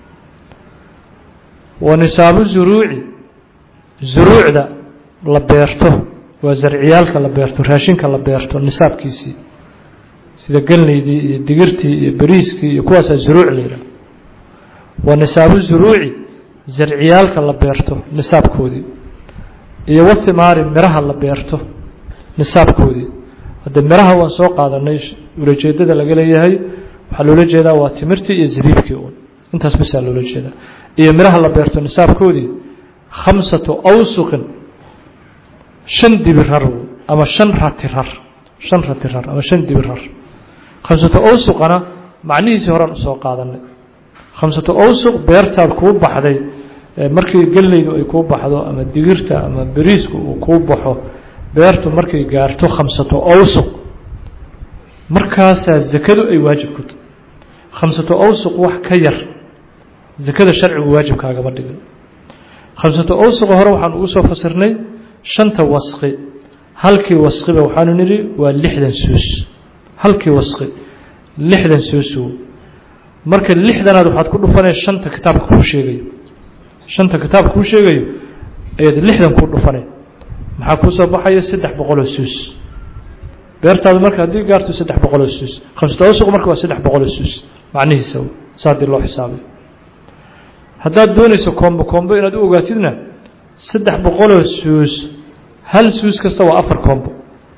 wa nisaabu zuruuci zuruucda la beerto waa zarciyaalka la beerto raashinka la beerto nisaabkiisii sida gelnaydii iyo digirtii iyo beriiskii iyo kuwaasaa zuruuc la yidhaha wa nisaabu zuruuci zarciyaalka la beerto nisaabkoodii iyo wathimaari miraha la beerto nisaabkoodii hadde miraha waan soo qaadanay ulajeedada laga leeyahay waxaa loola jeedaa waa timirtii iyo zabiibkii uun intaas basaa loola jeedaa iyo miraha la beerto nisaabkoodii khamsatu awsuqin shan dibirar ama shan ratirar shan ratirar ama shan dibirar khamsatu awsuqana macnihiisii horan usoo qaadanay khamsatu awsuq beertaad kuu baxday markii gellaydu ay kuu baxdo ama digirta ama beriisku uu kuu baxo beertu markay gaarto khamsato awsuq markaasaa zakadu ay waajib ku tahay khamsato awsuq wax ka yar zakada sharcigu waajibkaagama dhigin khamsato awsuqa hore waxaan ugu soo fasirnay shanta wasqi halkii wasqiba waxaanu nidhi waa lixdan suus halkii wasqi lixdan suusu marka lixdanaad waxaad ku dhufanay shanta kitaabka kuu sheegayo shanta kitaabka kuu sheegayo ayaad lixdan ku dhufanay maxaa kuu soo baxaya saddex boqoloo suus beertaadu marka haddii gaarto saddex boqoloo suus khamsata awsuq marka waa saddex boqoloo suus macnihiisa sa haddii loo xisaabay haddaad doonayso koombo koombo inaad u ogaatidna saddex boqoloo suus hal suus kasta waa afar koombo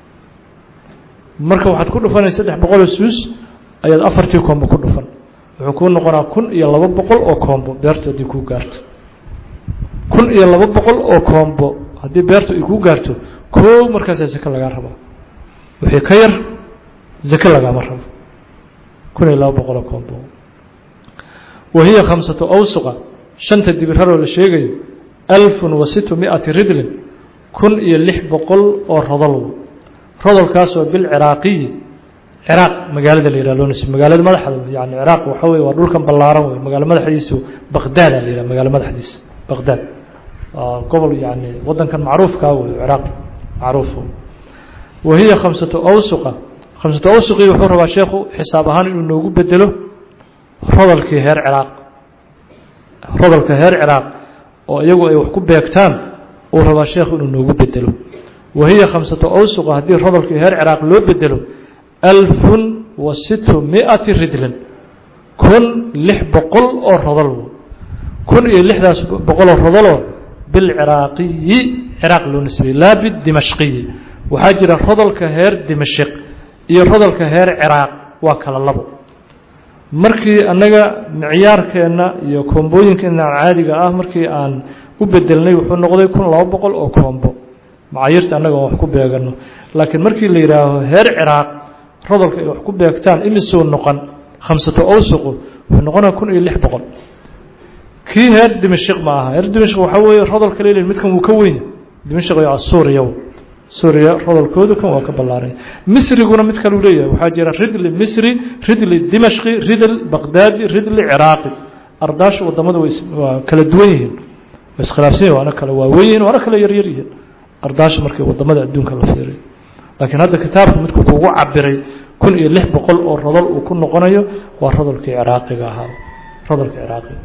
marka waxaad ku dhufanay saddex boqoloo suus ayaad afartii koombo ku dhufan wuxuu kuu noqonaa kun iyo laba boqol oo koombo beertu haddii kuu gaarto kun iyo laba boqol oo koombo haddii beertu ay kuu gaarto koo markaasaa zake lagaa rabaa wixii ka yar zake lagaama rabo kun iyo laba boqol oo koombo wa hiya khamsatu awsuqa shanta dibiraroo la sheegayo alfun wa situ miati ridlin kun iyo lix boqol oo rodol rodolkaasoo bilciraaqiyi ciraaq magaalada la yihah loo nisb magaalada madaxda yani ciraaq waxa wey waa dhulkan ballaaran wey magaalo madaxdiisu baqdaada la yihah magaalo madaxdiisa baqdaad waa gobol yani wadankan macruufkaa wey ciraaq macruuf wa hiya khamsatu awsuqa khamsatu awsuqii wuxuu rabaa sheekhu xisaab ahaan inuu noogu bedelo rodolkii heer ciraaq rodolka heer ciraaq oo iyagu ay wax ku beegtaan uu rabaa sheekhu inuu noogu bedelo wa hiya khamsatu awsuqa haddii rodolkii heer ciraaq loo bedelo alfun wa situ miati ridlin kun lix boqol oo rodol kun iyo lixdaas boqoloo rodoloo bilciraaqiyi ciraaq loo nisbiyey laa bidimashqiyi waxaa jira rodolka heer dimashq iyo rodolka heer ciraaq waa kala labo markii annaga micyaarkeenna iyo koombooyinkeenna caadiga ah markii aan u bedelnay wuxuu noqday kun laba boqol oo koombo macaayirta annaga aan wax ku beegano laakiin markii la yidhaaho heer ciraaq rodolka ay wax ku beegtaan imisuu noqon khamsato awsuqu wuxuu noqonaya kun iyo lix boqol kii heer dimashq ma aha heer dimashq waxaa weeye rodolka leelin midkan wuu ka weynya dimashq waa suuriya suuriya rodolkoodu kan waa ka ballaaranya misriguna mid kaleu leeyahay waxaa jira ridli misri ridli dimashqi ridl baqdaadi ridli ciraaqi ardaashu wadamada waa kala duwan yihiin waa iskhilaafsan yihin waana kala waaweyn yihin waana kala yaryar yihiin ardaasha markii wadamada adduunka la fiiriyo laakiin hadda kitaabku midku kugu cabiray kun iyo lix boqol oo rodol uu ku noqonayo waa rodolkii ciraaqiga ahaa rodolka ciraaqiga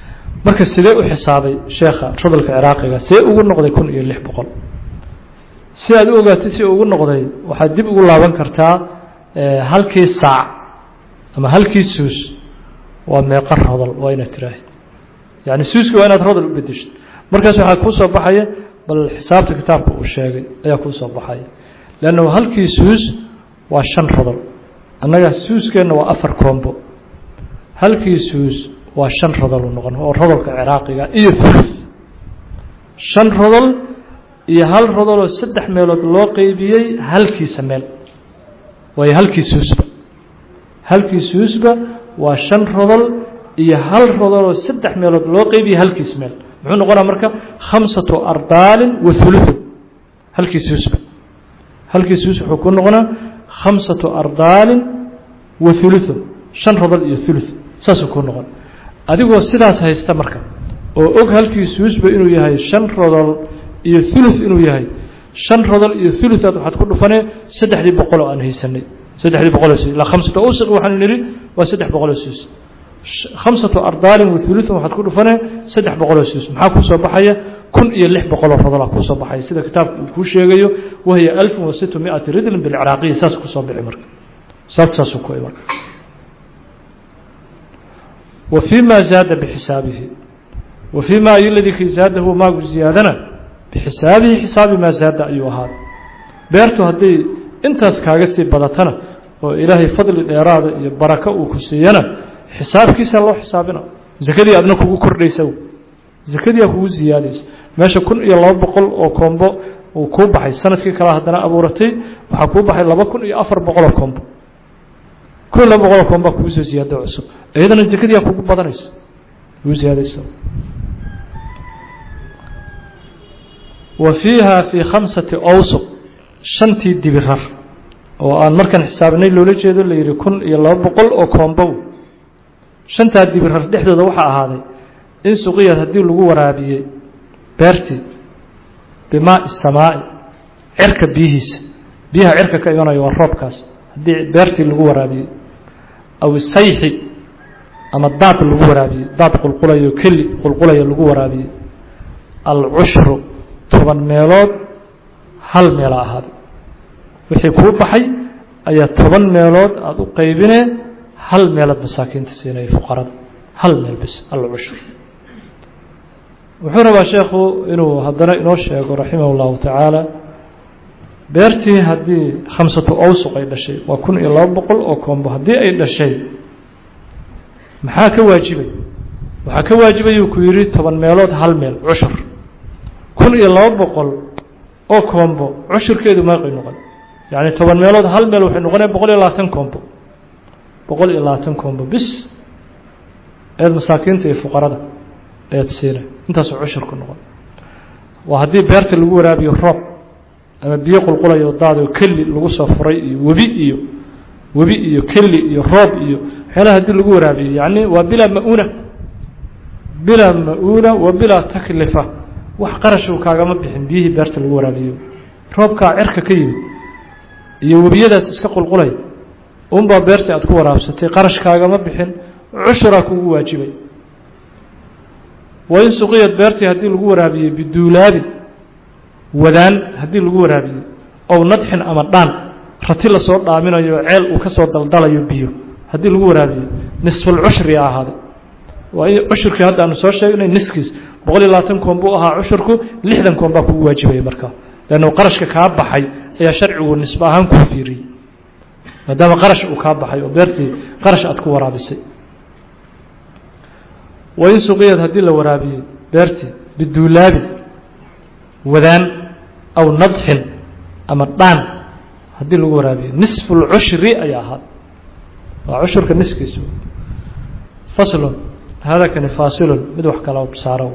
marka sidee u xisaabay sheekha rodolka ciraaqiga see ugu noqday kun iyo lix boqol si aad u ogaatid si ugu noqday waxaad dib ugu laaban kartaa halkii saac ama halkii suus waa meeqa rodol waa inaad tiraahid yani suuska waa inaad rodol u bedeshid markaas waxaa kuu soo baxaya bal xisaabta kitaabka uu sheegay ayaa kuu soo baxaya leanna halkii suus waa shan rodol annaga suuskeenna waa afar koombo halkii suus waa shan rodol u noqon oo rodolka ciraaqiga iyo thuluth shan rodol iyo hal rodoloo saddex meelood loo qeybiyey halkiisa meel waayo halkii suusba halkii suusba waa shan rodol iyo hal rodoloo saddex meelood loo qeybiyey halkiis meel muxuu noqonaa marka khamsatu ardaalin wa hulutun halkii suusba halkii suus wuxuu ku noqonaa khamsatu ardaalin wa hulutun shan rodol iyo thuluth saasuu ku noqon adigoo sidaas haysta marka oo og halkii suusba inuu yahay shan rodol iyo thuluth inuu yahay shan rodol iyo thuluthaad waxaad ku dhufanee saddexdii boqol oo aan haysanay saddexdii boqoloo suus ilaa khamsatu awsaq waxaanu nidhi waa saddex boqoloo suus khamsatu ardaalin wa thuluthan waxaad ku dhufanee saddex boqoloo suus maxaa kuu soo baxaya kun iyo lix boqoloo rodolaa kuu soo baxaya sida kitaabka uu kuu sheegayo wahiya alfun wa sittu miati ridlin bilciraaqiya saas kusoo bixi marka saas saasuu ku marka wa fii ma zaada bixisaabihi wa fii ma ayu ladii kii zaadahu maagu ziyaadana bixisaabihi xisaabi maa zaada ayuu ahaada beertu hadday intaas kaaga sii badatana oo ilaahay fadli dheeraada iyo barako uu ku siiyana xisaabkiisa loo xisaabina zakadii adna kugu kordhaysa zakadiia kugu ziyaadaysa meesha kun iyo laba boqol oo koombo uu kuu baxay sanadkii kale haddana abuuratay waxaa kuu baxay laba kun iyo afar boqoloo koombo kun iyo laba boqoloo koomboa kugu soo ziyaada cusub iyadana zakadiia kugu badanaysa kugu ziyaadaysa wa fiiha fii khamsati awsuq shantii dibirar oo aan markaan xisaabinay loola jeedo la yidhi kun iyo laba boqol oo koombow shantaa dibirar dhexdooda waxaa ahaaday in suqiyad haddii lagu waraabiyey beertii bimaai samaa'i cirka biyihiisa biyaha cirka ka imanaya waa roobkaas haddii beertii lagu waraabiyey aw sayxi ama daad lagu waraabiyey daad qulqulayo keli qulqulaya lagu waraabiyey alcushru toban meelood hal meela ahaaday wixii kuu baxay ayaa toban meelood aada u qaybinee hal meelood masaakiinta siinaya fuqarada hal meel bis alcushur wuxuu rabaa sheekhu inuu haddana inoo sheego raximah اllahu tacaala beertii haddii khamsatu awsuq ay dhashay waa kun iyo laba boqol oo koombo haddii ay dhashay maxaa ka waajibay waxaa ka waajibayuu ku yidhi toban meelood hal meel cushur kun iyo laba boqol oo koombo cushurkeedu meeqay noqon yacni toban meelood hal meel waxay noqonaya boqol iyo labaatan koombo boqol iyo labaatan koombo bis eed masaakiinta iyo fuqarada eed siina intaasoo cushur ku noqon waa haddii beerta lagu waraabiyo roob ama biyo qulqulayo daadoo keli lagu soo furay iyo webi iyo webi iyo keli iyo roob iyo waxyaalaha haddii lagu waraabiyo yacni waa bilaa ma-uuna bilaa ma-uuna wa bilaa taklifa wax qarashuu kaagama bixin biyihii beerta lagu waraabiyo roobkaa cirka ka yimid iyo webiyadaas iska qulqulay unbaa beertii aad ku waraabsatay qarash kaagama bixin cushuraa kugu waajibay waa in suqiyad beertii haddii lagu waraabiyey biduulaabin wadaan haddii lagu waraabiyey ow nadxin ama dhaan rati lasoo dhaaminayo ceel uu ka soo daldalayo biyo haddii lagu waraabiyey nisfulcushri ahaaday waa in cushurkii hadda aanu soo sheegnay niskiis boqol iyo labaatan koon buu ahaa cushurku lixdan koon baa kugu waajibaya markaa leannu qarashka kaa baxay ayaa sharcigu nisbe ahaan kuu fiiriyey maadaama qarash uu kaa baxay oo beertii qarash aad ku waraabisay waa in suqiyad haddii la waraabiyey beertii biduulaabin wadaan aw nadxin ama dhaan haddii lagu waraabiyo nisfulcushri ayaa ahaad waa cushurka niskiisu faslun hada kani faasilun mid wax kala saaro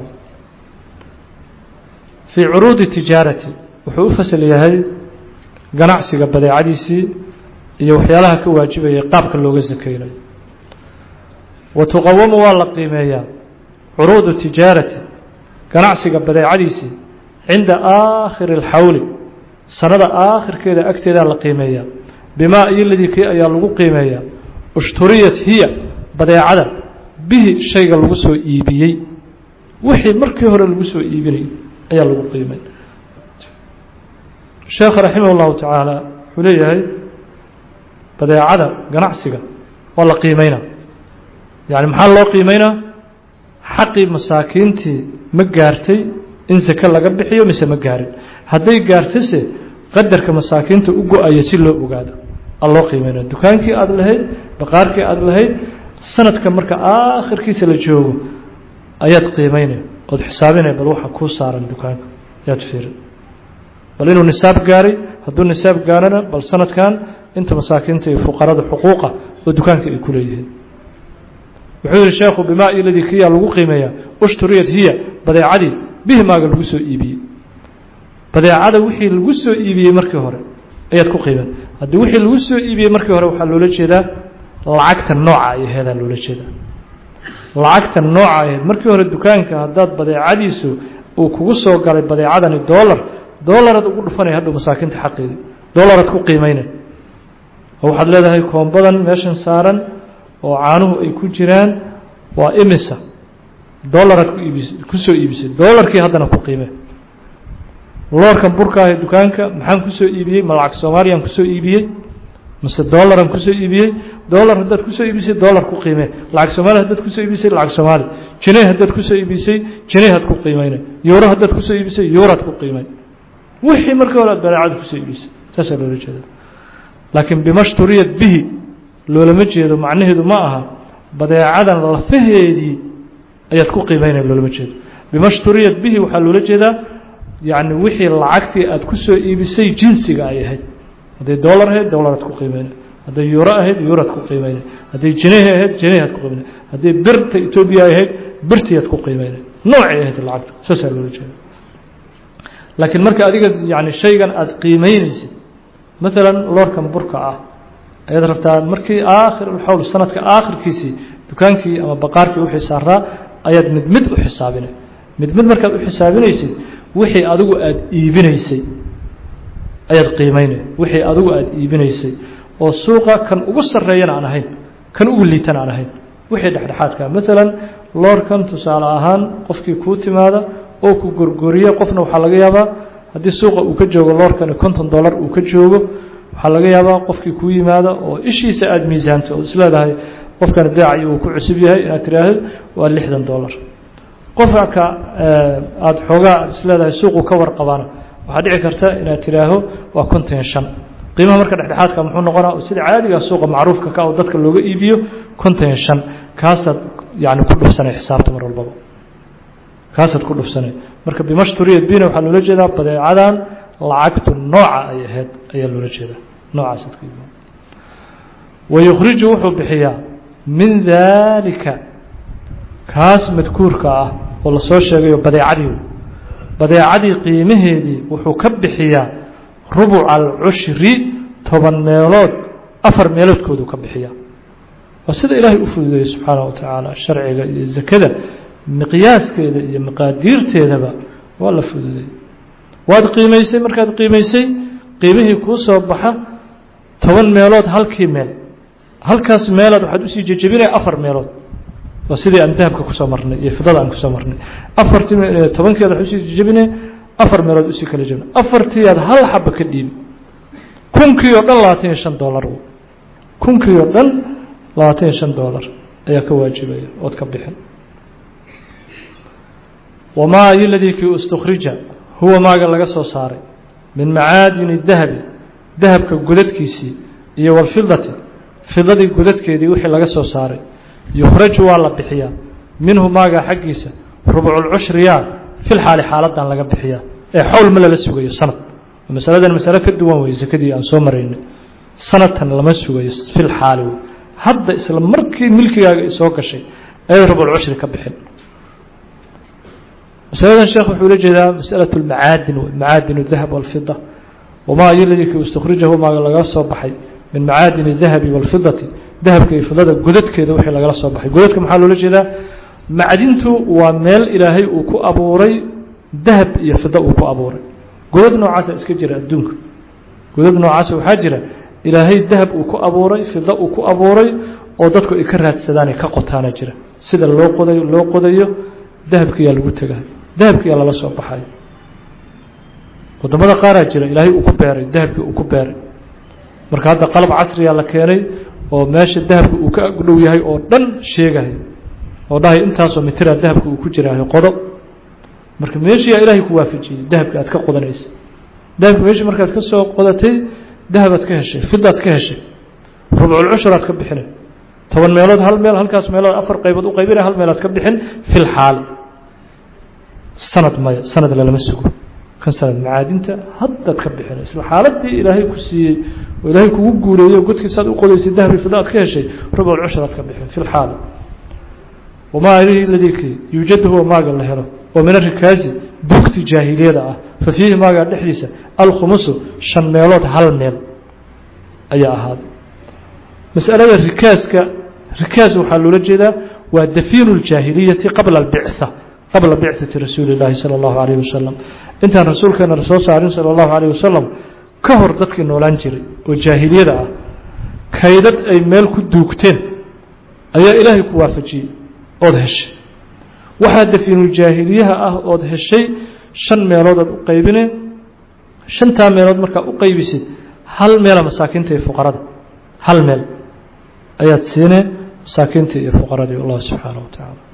fii curuudi tijaarati wuxuu u fasal yahay ganacsiga badeecadiisii iyo waxyaalaha ka waajibayay qaabka looga sakeynayo wa tuqawamu waa la qiimeeyaa curuudu tijaarati ganacsiga badeecadiisii cinda aakhiri اlxawli sanada aakhirkeeda agteedaa la qiimeeyaa bimaa iyo ladii kii ayaa lagu qiimeeyaa ushturiyat hiya badeecada bihi shayga lagu soo iibiyey wixii markii hore lagu soo iibinayay ayaa lagu qiimay sheekh raximah اllahu tacaala wuxuu leeyahay badeecada ganacsiga waa la qiimeynaa yani maxaa loo qiimeynaa xaqii masaakiintii ma gaartay in sake laga bixiyo mise ma gaarin hadday gaartase qadarka masaakiinta u go-aya si loo ogaado a loo qiimeynaya dukaankii aada lahayd baqaarkii aada lahayd sanadka marka aakhirkiisa la joogo ayaad qiimeynaya ood xisaabinaya bal waxa kuu saaran dukaanka ayaad fiirin bal inuu nisaab gaaray hadduu nisaab gaarana bal sanadkan inta masaakiinta iyo fuqarada xuquuqa oo dukaanka ay ku leeyihiin wuxuu yihi sheekhu bimaa iladii kiyaa lagu qiimeeyaa ushturiyat hiya badeecadii bihi maaga lagu soo iibiyey badeecada wixii lagu soo iibiyey markii hore ayaad ku qiimeen haddii wixii lagu soo iibiyey markii hore waxaa loola jeedaa lacagta nooca ay aheedaa loola jeedaa lacagta nooca aheyd markii hore dukaanka haddaad badeecadiisu uu kugu soo galay badeecadani dollar dollaraad ugu dhufanaya hadhow masaakiinta xaqeedii dollaraad ku qiimeynay oo waxaad leedahay koombadan meeshan saaran oo caanuhu ay ku jiraan waa imisa dollaraad ku iibis kusoo iibisay dollarkii haddana ku qiime loorkan burkaahe dukaanka maxaan kusoo iibiyey ma lacag soomaaliyaan kusoo iibiyey mase dollaran kusoo iibiyey dollar haddaad kusoo iibisay dollar ku qiime lacag soomaaliya haddaad kusoo iibisay lacag soomaali jiney haddaad kusoo iibisay jineyhaad ku qiimeynay yuuro haddaad kusoo iibisay yuuraad ku qiimay wixii markii hore aad badeecada kusoo iibisay saasaa loola jeeda laakiin bimashturiyat bihi loolama jeedo macnaheedu ma aha badeecadan lafaheedii ayaad ku qiimeynaya loolama jeedo bimashturiyat bihi waxaa loola jeedaa yacni wixii lacagtii aad kusoo iibisay jinsiga ay ahayd hadday dollar ahayd dollaraad ku qiimeynay hadday yuuro ahayd yuuraad ku qiimeynay hadday jinehi ahayd jinehaad ku qiimeynay hadday birta etoobiya ahayd birtiyaad ku qiimeynay noocay ahayd lacagta saasaa loola jeeda laakiin marka adiga yani shaygan aada qiimeyneysid maalan loorkan burka ah ayaad rabtaa markii aakhir xawl sanadka aakhirkiisii dukaankii ama baqaarkii wixii saaraa ayaad mid mid u xisaabinay mid mid markaad u xisaabinaysid wixii adigu aada iibinaysay ayaad qiimeynay wixii adigu aada iibinaysay oo suuqa kan ugu sarreeyana aan ahayn kan ugu liitana aan ahayn wixii dhexdhexaadka maalan loorkan tusaale ahaan qofkii kuu timaada oo ku gorgoriya qofna waxaa laga yaabaa haddii suuqa uu ka joogo loorkani konton dollar uu ka joogo waxaa laga yaabaa qofkii kuu yimaado oo ishiisa aada miisaanto ood isleedahay qofkani beecay uu ku cusub yahay inaad tiraahdo waa lixdan dollar qofka aada xoogaa aad isleedahay suuqu ka warqabana waxaa dhici karta inaad tiraaho waa konton shan qiimaha marka dhexdhexaadka muxuu noqonaa sida caadiga suuqa macruufka ka oo dadka looga iibiyo konton shan kaasaad yani ku dhufsanay xisaabta mar walbaba kaasaad ku dhufsanay marka bimashturiyat bina waxaa loola jeedaa badeecadan lacagtu nooca ay ahayd ayaa loola jeedaa noocaasaad ku iibin wayukhriju wuxuu bixiyaa min daalika kaas madkuurka ah oo lasoo sheegayo badeecadii badeecadii qiimaheedii wuxuu ka bixiyaa rubuca alcushri toban meelood afar meeloodkoodu ka bixiyaa waa sida ilaahay u fududeeyey subxaanaه wa tacaala sharciga iyo zakada miqyaaskeeda iyo maqaadiirteedaba waa la fududeeyey waad qiimaysay markaad qiimaysay qiimihii kuu soo baxa toban meelood halkii meel halkaas meelood waxaad usii jejebinaya afar meelood waa sidii aan dahabka kusoo marnay iyo fidada aan kusoo marnay afartii tobankeed waxaad usii jejebinaya afar meelood usii kala jebina afartii aad hal xaba ka dhiibi kunkii oo dhan labaatan iyo shan dollar kunkii oo dhan labaatan iyo shan dollar ayaa ka waajibaya ood ka bixin wamaa iladii kii istukhrija huwa maaga laga soo saaray min macaadini dahabi dahabka godadkiisii iyo walfidati fidadii godadkeedii wixii laga soo saaray yukhraju waa la bixiyaa minhu maaga xaggiisa rubculcushriyaa fil xaali xaaladan laga bixiyaa ee xowl ma lala sugayo sanad masaladan masale ka duwan wey sakadii aan soo maraynay sanadkan lama sugayo fil xaali wey hadda isla markii milkigaaga soo gashay ayay rubculcushri ka bixin masaladan sheekh wuxuu la jeedaa masalaة اmacaadin macaadin الdahab wاlfida wamaa iladii ki istakhrijahu maaga laga soo baxay min macaadin الdahabi wاlfidati dahabka iyo fidada godadkeeda wixii lagala soo baxay godadka maxaa loola jeedaa macdintu waa meel ilaahay uu ku abuuray dahab iyo fida uu ku abuuray godad noocaasa iska jira adduunka godad noocaasa waxaa jira ilaahay dahab uu ku abuuray fida uu ku abuuray oo dadku ay ka raadsadaanay ka qotaana jira sida loo qodayo loo qodayo dahabkiyaa lagu tegahay dahabkiyaa lala soo baxay waddamada qaaraa jira ilaahay uu ku beeray dahabkii uu ku beeray marka hadda qalab casriya la keenay oo meesha dahabka uu ka agdhow yahay oo dhan sheegahay oo dhahay intaasoo mitira dahabka uu ku jiraahay qodo marka meeshiyaa ilaahay ku waafajiyey dahabka aad ka qodanaysa dahabka meeshii markaad ka soo qodatay dahabaad ka heshay fidaad ka heshay rubculcushuraad ka bixinay toban meelood hal meel halkaas meelood afar qaybood u qaybinay hal meelaad ka bixin fil xaali sanad maya sanad lalama sugo kan sanad macaadinta haddaad ka bixinay isla xaaladii ilaahay ku siiyey oo ilaahay kugu guuleeyo godkiisaad u qodaysay dahabi fida aad ka heshay rubculcushuraad ka bixin fil xaali wamaa alihi ladikii yuujadu huwa maaga la helo oo min arikaazi buugti jaahiliyada ah fa fiihi maagaa dhexdiisa alkhumusu shan meelood hal meel ayaa ahaaday masalada rikaaska rikaas waxaa loola jeedaa waa dafiinu ljaahiliyati qabla albictha qabla bicthati rasuuli llaahi sala allahu calayh wasalam intaan rasuulkeena soo saarin sala allahu calayh wasalam ka hor dadkii noolaan jiray oo jaahiliyada ah kaydad ay meel ku duugteen ayaa ilaahay ku waafajiyey ood heshay waxaa dafiinuljaahiliyaha ah ood heshay shan meelood aad u qaybine shantaa meelood markaa u qaybisid hal meela masaakiinta iyo fuqarada hal meel ayaad siine masaakiintii iyo fuqaradii allah subxaanaه wa tacaala